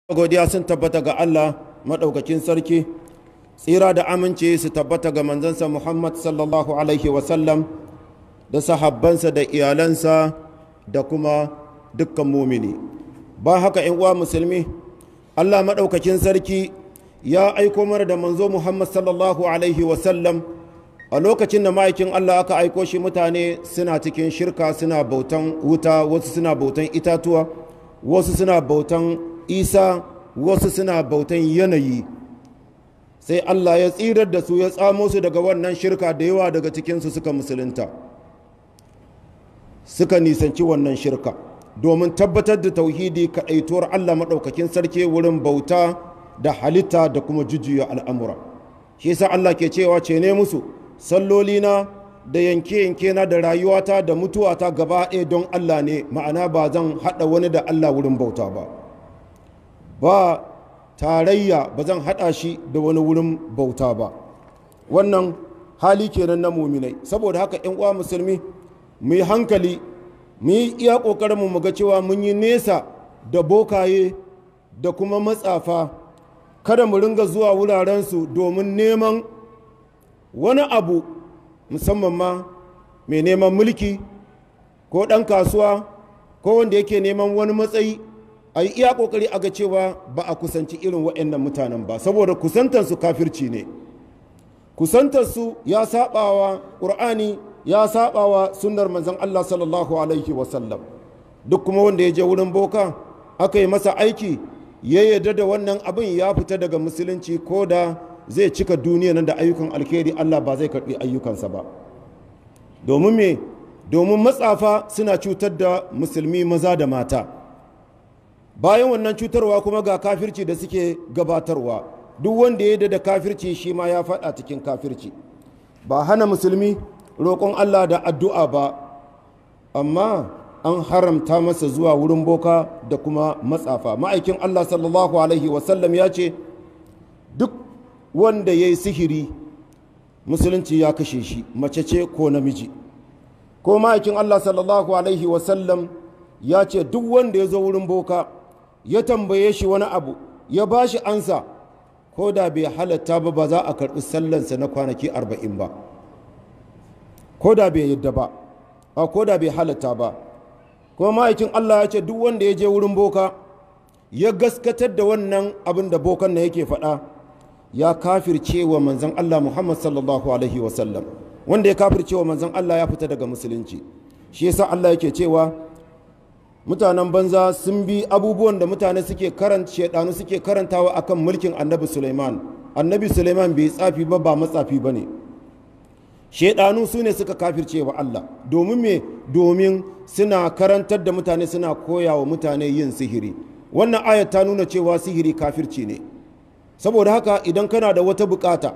godiya sun tabbata ga Allah maɗaukakin sarki tsira da aminci su tabbata ga manzansa Muhammad sallallahu alaihi wasallam da sahabbansa da iyalansa da kuma dukkan mumini ba haka in uwa musulmi Allah maɗaukakin sarki ya aiko mana da manzo Muhammad sallallahu alaihi wasallam a lokacin da ma'aikin Allah aka aiko shi mutane suna cikin shirka suna bautan wuta wasu suna bautan itatuwa wasu suna bautan isa wasu suna bautan yanayi sai Allah ya tsirar da su ya tsamo su daga wannan shirka da yawa daga cikinsu suka musulunta suka nisanci wannan shirka domin tabbatar da tauhidi kaɗaituwar Allah maɗaukakin sarki wurin bauta da halitta da kuma jujjuya al'amura shi sa Allah ke cewa ce ne musu sallolina da yanke-yanke na da rayuwata da mutuwata gaba ɗaya don Allah ne ma'ana ba zan haɗa wani da Allah wurin bauta ba ba tarayya ba zan haɗa shi da wani wurin bauta ba wannan hali kenan na muminai saboda haka yan uwa musulmi mu yi hankali mu yi iya ƙoƙarinmu mu ga cewa mun yi nesa da bokaye da kuma matsafa kada mu ringa zuwa wurarensu domin neman wani abu musamman ma mai neman mulki ko ɗan kasuwa ko wanda yake neman wani matsayi a yi iya ƙoƙari a ga cewa ba a kusanci irin waɗannan mutanen ba saboda kusantarsu kafirci ne kusantarsu ya saɓawa ƙur'ani ya saɓawa sunnar manzon Allah sallallahu alaihi wasallam duk kuma wanda ya je wurin boka aka yi masa aiki ya yarda da wannan abin ya fita daga musulunci ko da zai cika duniya nan da ayyukan alkhairi Allah ba zai karɓi ayyukansa ba domin me domin matsafa suna cutar da musulmi maza da mata bayan wannan cutarwa kuma ga kafirci da suke gabatarwa duk wanda ya da kafirci shi ma ya faɗa cikin kafirci ba hana musulmi roƙon Allah da addu'a ba amma an haramta masa zuwa wurin boka da kuma matsafa ma'aikin Allah sallallahu alaihi wasallam ya ce duk wanda ya yi sihiri musulunci ya kashe shi mace ce ko namiji ko ma'aikin Allah sallallahu alaihi wasallam ya ce duk wanda ya zo wurin boka ya tambaye shi wani abu ya ba shi ansa ko da bai halatta ba ba za a karɓi sallansa na kwanaki arba'in ba ko da bai yadda ba a ko da bai halatta ba kuma ma'aikin Allah ya ce duk wanda ya je wurin boka ya gaskatar da wannan abin da bokan na yake faɗa ya kafirce wa manzan Allah Muhammad sallallahu alaihi wasallam wanda ya kafirce wa manzan Allah ya fita daga musulunci shi yasa Allah yake cewa mutanen banza sun bi abubuwan da mutane suke karanta shedanu suke karantawa akan mulkin annabi Sulaiman annabi Sulaiman bai tsafi ba ba matsafi ba ne shedanu su ne suka kafirce wa Allah domin me domin suna karantar da mutane suna koya wa mutane yin sihiri wannan ayat ta nuna cewa sihiri kafirci ne saboda haka idan kana da wata bukata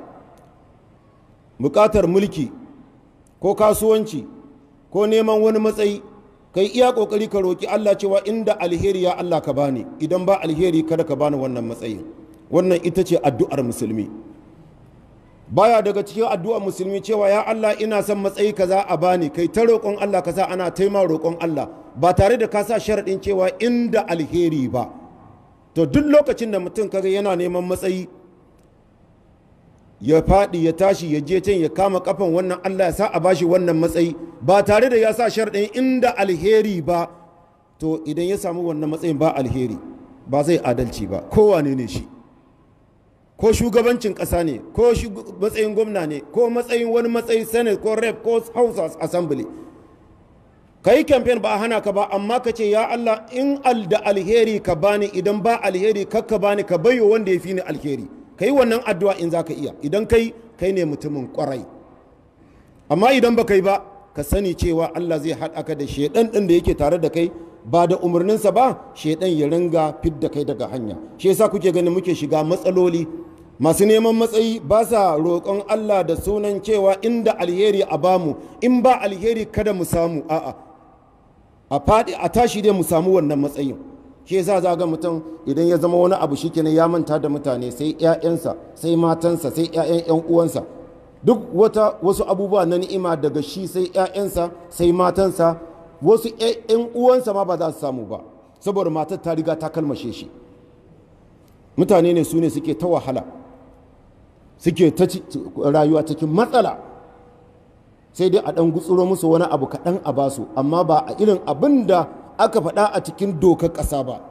bukatar mulki ko kasuwanci ko neman wani matsayi kai iya kokari ka roki Allah cewa inda alheri ya Allah ka bani idan ba alheri kada ka bani wannan matsayin wannan ita ce addu'ar musulmi baya daga cikin addu'ar musulmi cewa ya Allah ina son matsayi kaza a bani kai ta roƙon Allah kaza ana taima roƙon Allah ba tare da ka sa sharaɗin cewa inda alheri ba to duk lokacin da mutum kaga yana neman matsayi ya faɗi ya tashi ya je can ya kama kafan wannan Allah ya sa a bashi wannan matsayi ba tare da ya sa sharɗin inda alheri ba to idan ya samu wannan matsayin ba alheri ba zai adalci ba kowane ne shi ko shugabancin ƙasa ne ko matsayin gwamna ne ko matsayin wani matsayin senate ko rep ko house assembly ka yi kamfen ba a hana ka ba amma ka ce ya Allah in al da alheri ka bani idan ba alheri kakka bani ka bayo wanda ya fi ni alheri ka yi wannan addu'a in za ka iya idan kai kai ne mutumin kwarai amma idan ba kai ba ka sani cewa Allah zai haɗa ka da shaidan ɗin da yake tare da kai ba da umarninsa ba shaidan ya ringa fidda kai daga hanya shi yasa kuke ganin muke shiga matsaloli masu neman matsayi ba sa roƙon Allah da sunan cewa inda alheri a bamu in ba alheri kada mu samu a'a a faɗi a tashi dai mu samu wannan matsayin shi yasa za ga mutum idan ya zama wani abu shikenan ya manta da mutane sai ƴaƴansa sai matansa sai ƴaƴan ƴan uwansa duk wata wasu abubuwa na ni'ima daga shi sai ƴaƴansa sai matansa wasu ƴan uwansa ma ba za su samu ba saboda matar ta riga ta kalmashe shi mutane ne su ne suke ta wahala suke ta rayuwa cikin matsala sai dai a ɗan gutsuro musu wani abu kaɗan a basu amma ba a irin abin da aka faɗa a cikin dokar ƙasa ba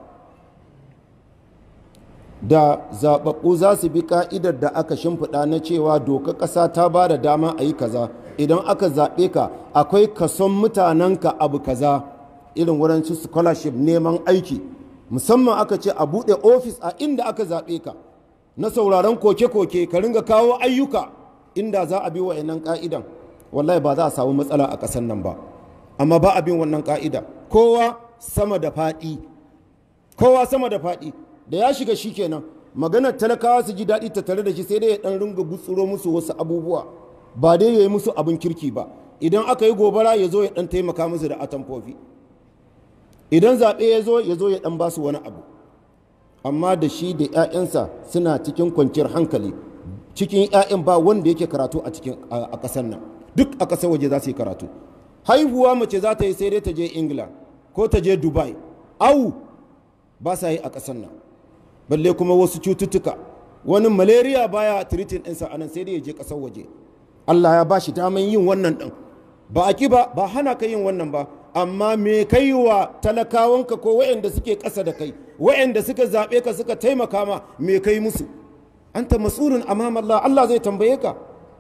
da zaɓaɓɓu za su bi ƙa'idar da aka shimfiɗa na cewa dokar ƙasa ta ba da dama a yi kaza idan aka zaɓe ka akwai kason mutanenka abu kaza irin wurin su scholarship neman aiki musamman aka ce a buɗe ofis a inda aka zaɓe ka na sauraron koke-koke ka ringa kawo ayyuka inda za a bi wa'annan ƙa'idan wallahi ba za a samu matsala a ƙasar nan ba amma ba a bin wannan ƙa'ida kowa sama da faɗi kowa sama da faɗi da ya shiga shi kenan maganar talakawa su ji daɗi ta tare da shi sai dai ya ɗan ringa gutsuro musu wasu abubuwa ba dai ya yi musu abin kirki ba idan aka yi gobara ya zo ya ɗan taimaka musu da atamfofi idan zaɓe ya zo ya zo ya ɗan ba su wani abu amma da shi da 'ya'yansa suna cikin kwanciyar hankali cikin 'ya'yan ba wanda yake karatu a cikin a ƙasar nan duk a ƙasar waje za su yi karatu haihuwa mace za ta yi sai dai ta je ingila ko ta je dubai au ba sa yi a ƙasar nan balle kuma wasu cututtuka wani malaria baya treating ɗinsa a nan sai dai ya je ƙasar waje allah ya ba shi daman yin wannan ɗin ba a ki ba ba hana ka yin wannan ba amma me kai wa talakawanka ko waɗanda suke ƙasa da kai waɗanda suka zaɓe ka suka taimaka ma me kai musu anta mas'ulun amama Allah Allah zai tambaye ka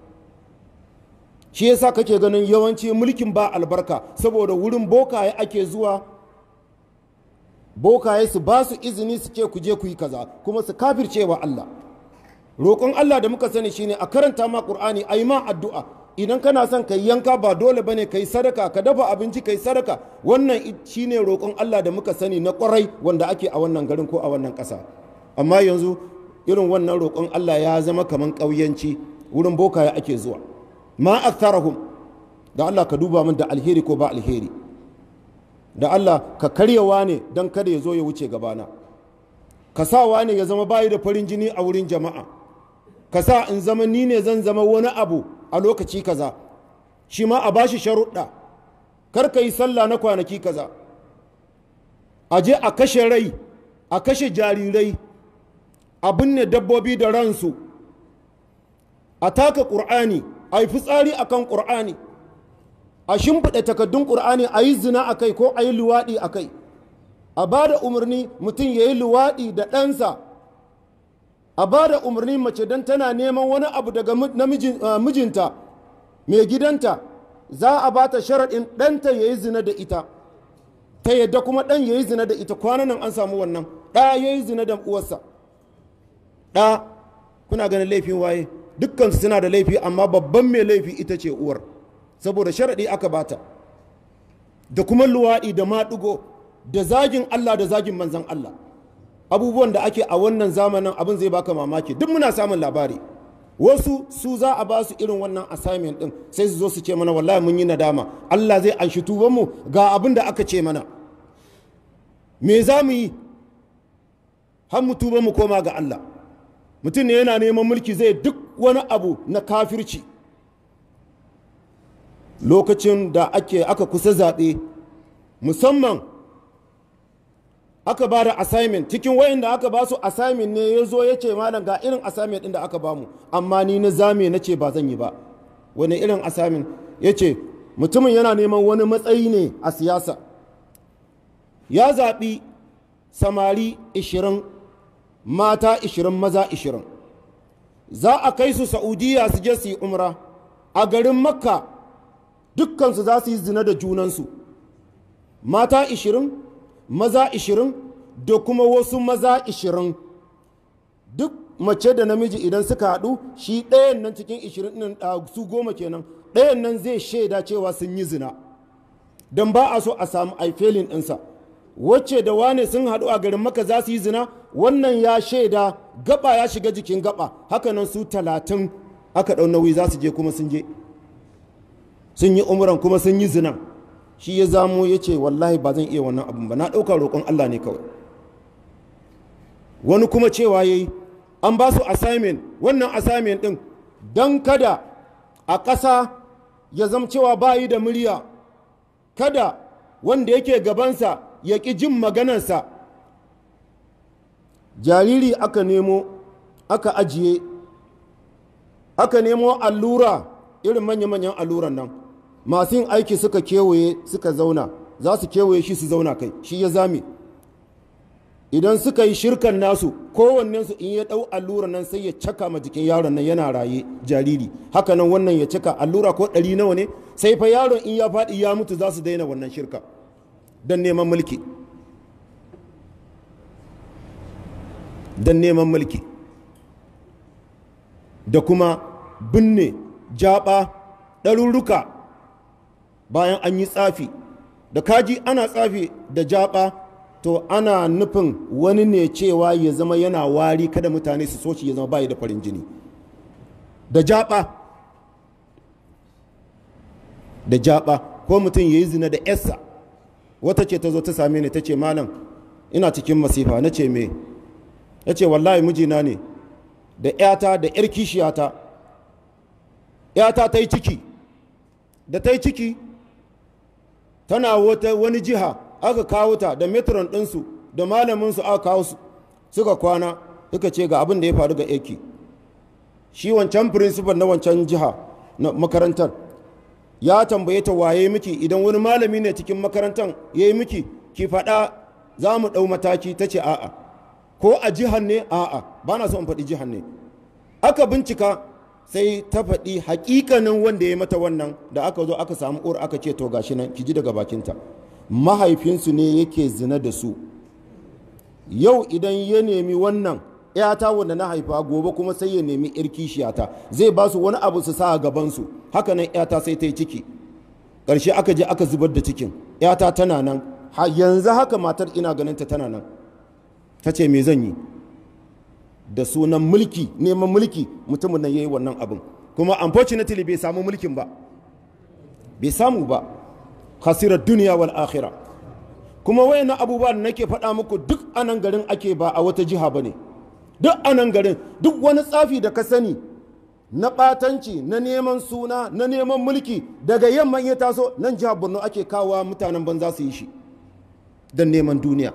shi yasa kake ganin yawanci mulkin ba albarka saboda wurin bokaye ake zuwa bokaye su ba su izini su ce ku je ku yi kaza kuma su kafircewa Allah roƙon Allah da muka sani shine a karanta ma Qur'ani ayi ma addu'a idan kana son ka yanka ba dole bane kai sadaka ka dafa abinci kai sadaka wannan shine roƙon Allah da muka sani na ƙwarai wanda ake a wannan garin ko a wannan ƙasa amma yanzu irin wannan roƙon Allah ya zama kaman ƙauyanci wurin bokaye ake zuwa ma aktharahum da Allah ka duba min da alheri ko ba alheri da Allah ka karyawa ne don kada ya zo ya wuce gabana ka sawa ne ya zama bayi da farin jini a wurin jama'a ka sa in zama ni ne zan zama wani abu a lokaci kaza shi ma a bashi sharuɗa kar ka yi sallah na kwanaki kaza a je a kashe rai a kashe jarirai a binne dabbobi da ransu a taka ƙur'ani a yi fitsari a kan ƙur'ani a shimfiɗa takaddun ƙur'ani a yi zina a kai ko a yi luwaɗi a kai a ba da umarni mutum ya yi luwaɗi da ɗansa a ba da umarni mace don tana neman wani abu daga mijinta mai gidanta za a ba ta sharaɗin ɗanta ya yi zina da ita ta yadda kuma ɗan ya yi zina da ita kwanan nan an samu wannan ɗa ya yi zina da uwarsa ɗa kuna ganin laifin waye dukkansu suna da laifi amma babban mai laifi ita ce uwar saboda sharaɗi aka bata da kuma luwaɗi da maɗugo da zagin Allah da zagin manzan Allah abubuwan da ake a wannan zamanin abin zai baka mamaki duk muna samun labari wasu su za a ba su irin wannan assignment din sai su zo su ce mana wallahi mun yi nadama Allah zai anshi tubanmu ga abin da aka ce mana me za mu yi har mu tuba mu koma ga Allah mutum ne yana neman mulki zai duk wani abu na kafirci lokacin da ake aka kusa zaɓe musamman aka ba da assignment cikin wayanda aka ba su assignment ne ya zo ya ce malam ga irin assignment ɗin da aka ba mu amma ni na zame na ce ba zan yi ba wani irin assignment ya ce mutumin yana neman wani matsayi ne a siyasa ya zaɓi samari 20 mata 20 maza 20 za a kai su saudiya su je su yi umra a garin makka dukkansu za su yi zina da junansu mata 20 maza 20 da kuma wasu maza 20 duk mace da namiji idan suka haɗu shi ɗayan nan cikin 20 nan su goma kenan ɗayan nan zai shaida cewa sun yi zina don ba a so a samu aifelin ɗinsa wacce da wane sun haɗu a garin maka za su yi zina wannan ya shaida gaba ya shiga jikin gaba hakanan su talatin aka ɗau nauyi za su je kuma sun je sun yi umuran kuma sun yi zina shi ya zamo ya ce wallahi ba zan iya wannan abin ba na ɗauka roƙon Allah ne kawai wani kuma cewa ya yi an ba su assignment wannan assignment ɗin don kada a ƙasa ya zama cewa ba yi da murya kada wanda yake gabansa ya ƙi jin maganarsa jariri aka nemo aka ajiye aka nemo allura irin manya-manyan alluran nan masu yin aiki suka kewaye suka zauna za su kewaye shi su zauna kai shi ya zame idan suka yi shirkan nasu kowannensu in ya ɗau allura nan sai ya caka ma jikin yaron nan yana raye jariri haka nan wannan ya caka allura ko ɗari nawa ne sai fa yaron in ya faɗi ya mutu za su daina wannan shirka don neman mulki don neman mulki da kuma binne jaba ɗarurruka bayan an yi tsafi da kaji ana tsafi da jaba to ana nufin wani ne cewa ya zama yana wari kada mutane su soci ya zama bayi da farin jini da jaba da jaba ko mutum ya yi zina da yarsa wata ce ta zo ta same ni ta ce malam ina cikin masifa na ce me ya ce wallahi mijina ne da ‘yata da ‘yar kishiyata ‘yata ta yi ciki da ta yi ciki tana wata wani jiha aka kawo ta da metron ɗinsu da malaminsu aka kawo su suka kwana suka ce ga abin da ya faru ga eki shi wancan principal na wancan jiha na makarantar ya tambaye ta waye miki idan wani malami ne cikin makarantar ya yi miki ki faɗa za mu ɗau mataki ta ce a'a ko a jihar ne a'a ba na so in faɗi jihar ne aka bincika sai ta faɗi hakikanin wanda ya mata wannan da aka zo aka samu uwar aka ce to gashi nan ki ji daga bakinta mahaifinsu ne yake zina da su yau idan ya nemi wannan yata wanda na haifa gobe kuma sai ya nemi yar kishiyata zai ba su wani abu su sa a gabansu haka nan yata sai ta yi ciki ƙarshe aka je aka zubar da cikin yata tana nan yanzu haka matar ina ganin ta tana nan ta ce me zan yi da sunan mulki neman mulki mutumin nan ya yi wannan abin kuma unfortunately bai samu mulkin ba bai samu ba khasirar duniya wal akhira kuma wayannan abubuwa da nake faɗa muku duk anan garin ake ba a wata jiha ba ne duk anan garin duk wani tsafi da ka sani na ɓatanci na neman suna na neman mulki daga yamman ya taso nan jihar borno ake kawo mutanen banza su yi shi don neman duniya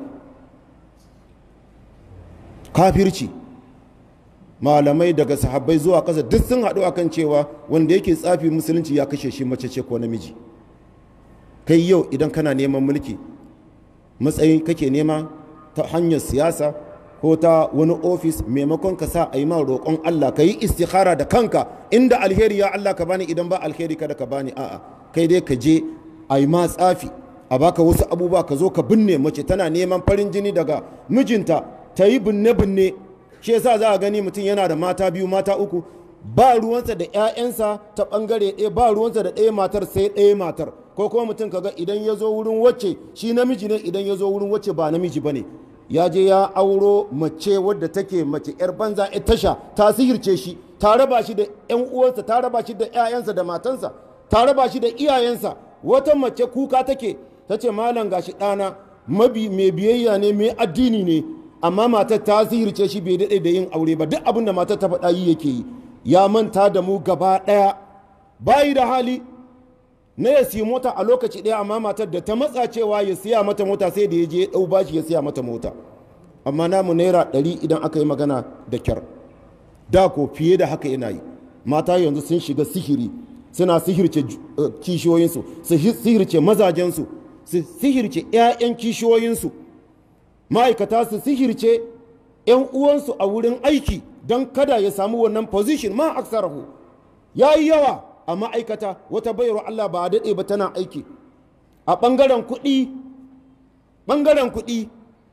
kafirci malamai daga sahabbai zuwa ƙasa duk sun haɗu akan cewa wanda yake tsafi musulunci ya kashe shi mace ce ko namiji kai yau idan kana neman mulki matsayi kake nema ta hanyar siyasa ko ta wani ofis maimakon ka sa a yi ma roƙon Allah ka yi istikhara da kanka inda alheri ya Allah ka bani idan ba alheri kada ka bani a'a kai dai ka je a yi ma tsafi a baka wasu abubuwa ka zo ka binne mace tana neman farin jini daga mijinta ta yi binne-binne shi yasa za a gani mutum yana da mata biyu mata uku ba ruwansa da 'ya'yansa ta bangare ɗaya ba ruwansa da ɗaya matar sai ɗaya matar ko kuma mutum kaga idan ya zo wurin wacce shi namiji ne idan ya zo wurin wacce ba namiji ba ne ya je ya auro mace wadda take mace 'yar banza 'yar tasha ta sihirce shi ta raba shi da 'yan uwansa ta raba shi da 'ya'yansa da matansa ta raba shi da iyayensa wata mace kuka take ta ce malam gashi ɗana mabi mai biyayya ne mai addini ne amma matar ta sihirce shi bai daɗe da yin aure ba duk abin da matar ta faɗa yi yake yi ya manta da mu gaba ɗaya bayi da hali na ya siya mota a lokaci ɗaya amma matar da ta matsa cewa ya siya mata mota sai da ya je ya ɗau bashi ya siya mata mota amma namu naira ɗari idan aka yi magana da kyar da ko fiye da haka yana yi mata yanzu sun shiga sihiri suna sihirce kishiyoyinsu su sihirce mazajensu su sihirce 'ya'yan kishiyoyinsu ma'aikata su sihirce 'yan uwansu a wurin aiki don kada ya samu wannan position ma aksarahu ya yi yawa a ma'aikata wata bayarwa Allah ba a daɗe ba tana aiki a ɓangaren kuɗi ɓangaren kuɗi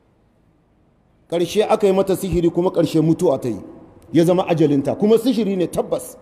ƙarshe aka yi mata sihiri kuma ƙarshe mutuwa ta yi ya zama ajalinta kuma sihiri ne tabbas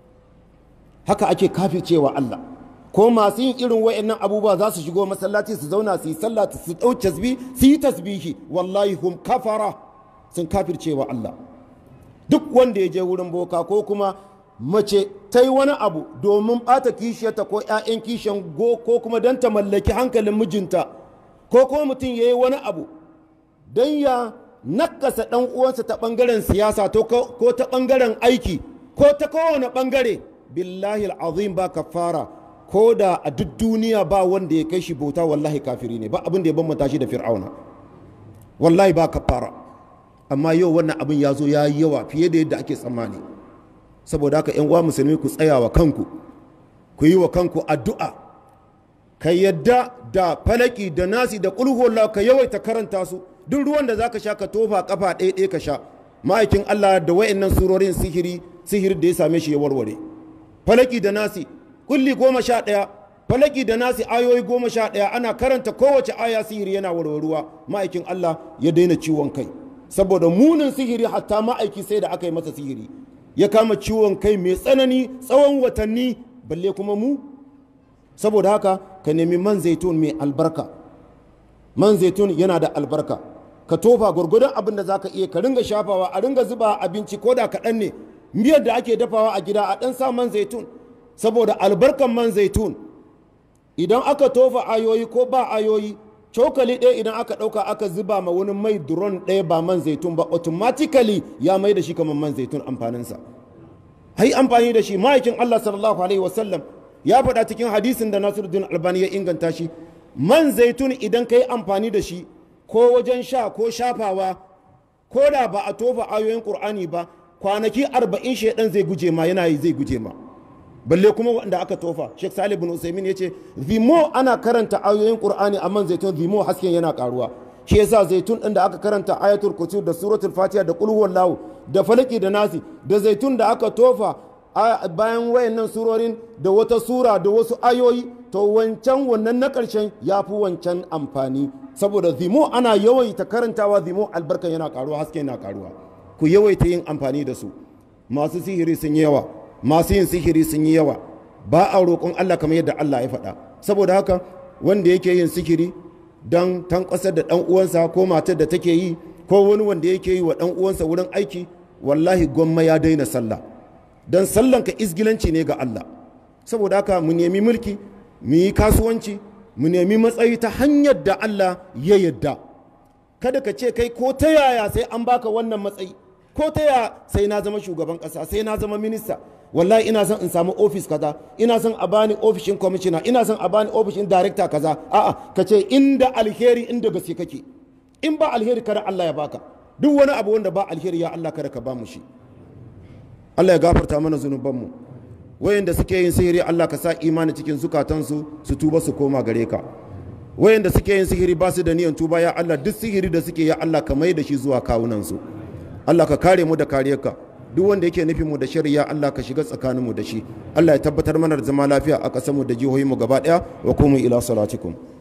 haka ake cewa Allah ko masu yin irin wa'annan abubuwa za su shigo masallaci su zauna su yi sallah su ɗau tasbih su yi tasbihi wallahi hum kafara sun kafircewa Allah duk wanda ya je wurin boka ko kuma mace ta yi wani abu domin ɓata kishiyarta ko 'ya'yan kishiyan go ko kuma don ta mallaki hankalin mijinta ko kuma mutum ya yi wani abu don ya nakasa ɗan uwansa ta ɓangaren siyasa ko ta ɓangaren aiki ko ta kowane ɓangare billahi al'azim ba kafara ko da a duk duniya ba wanda ya kai shi bauta wallahi kafiri ne ba abin da ya bambanta shi da fir'auna wallahi ba kafara amma yau wannan abin ya zo ya yi yawa fiye da yadda ake tsammani saboda haka yan uwa musulmi ku tsaya wa kanku ku yi wa kanku addu'a ka yadda da falaki da nasi da kulhuwallah ka yawaita karanta su duk ruwan da zaka sha ka tofa kafa ɗaya ɗaya ka sha ma'aikin Allah da wayannan surorin sihiri sihiri da ya same shi ya warware falaki da nasi kulli goma sha ɗaya falaki da nasi ayoyi goma sha ɗaya ana karanta kowace aya sihiri yana warwaruwa ma'aikin Allah ya daina ciwon kai saboda munin sihiri hatta ma'aiki sai da aka yi masa sihiri ya kama ciwon kai mai tsanani tsawon watanni balle kuma mu saboda haka ka nemi man zaitun mai albarka man zaitun yana da albarka ka tofa gwargwadon abin da zaka iya ka ringa shafawa a ringa zuba abinci ko da kaɗan ne miyar da ake dafawa a gida a ɗan sa man zaitun saboda albarkan man zaitun idan aka tofa ayoyi ko ba ayoyi cokali ɗaya idan aka ɗauka aka zuba ma wani mai duron ɗaya ba man zaitun ba automatically ya mai da shi kamar man zaitun amfaninsa hai amfani da shi ma'aikin Allah sallallahu alaihi wasallam ya faɗa cikin hadisin da Nasiruddin Albani ya inganta shi man zaitun idan ka yi amfani da shi ko wajen sha ko shafawa ko da ba a tofa ayoyin Qur'ani ba kwanaki arba'in shaidan zai guje ma yana yi zai guje ma balle kuma wanda aka tofa Sheikh Salih bin Usaimin ya ce zimo ana karanta ayoyin Qur'ani a man zaitun zimo hasken yana karuwa shi yasa zaitun din da aka karanta ayatul kursi da suratul fatiha da qul huwallahu da falaki da nasi da zaitun da aka tofa bayan wayannan surorin da wata sura da wasu ayoyi to wancan wannan na ƙarshen ya fi wancan amfani saboda zimo ana yawaita karantawa zimo albarkan yana karuwa haske yana karuwa ku yawaita yin amfani da su masu sihiri sun yi yawa masu yin sihiri sun yi yawa ba a roƙon Allah kamar yadda Allah ya faɗa saboda haka wanda yake yin sihiri don tankwasar da ɗan uwansa ko matar da take yi ko wani wanda yake yi wa ɗan uwansa wurin aiki wallahi gwamma ya daina sallah don sallanka izgilanci ne ga Allah saboda haka mu nemi mulki mu yi kasuwanci mu nemi matsayi ta hanyar da Allah ya yadda kada ka ce kai ko ta yaya sai an baka wannan matsayi ko ta yaya sai na zama shugaban kasa sai na zama minista wallahi ina son in samu ofis kaza ina son a bani ofishin kwamishina ina son a bani ofishin darekta kaza a'a ka ce inda alheri inda gaske kake in ba alheri kada Allah ya baka duk wani abu wanda ba alheri ya Allah kada ka ba mu shi Allah ya gafarta mana zunubanmu wayanda suke yin sihiri Allah ka sa imani cikin zukatansu su tuba su koma gare ka wayanda suke yin sihiri ba su da niyan tuba ya Allah duk sihiri da suke ya Allah ka mai da shi zuwa kawunansu Allah ka kare mu da kariyarka duk wanda yake nufin mu da shari'a Allah ka shiga tsakanin mu da shi Allah ya tabbatar mana da zama lafiya a ƙasar mu da jihohin mu gaba ɗaya wa kuma ila salatikum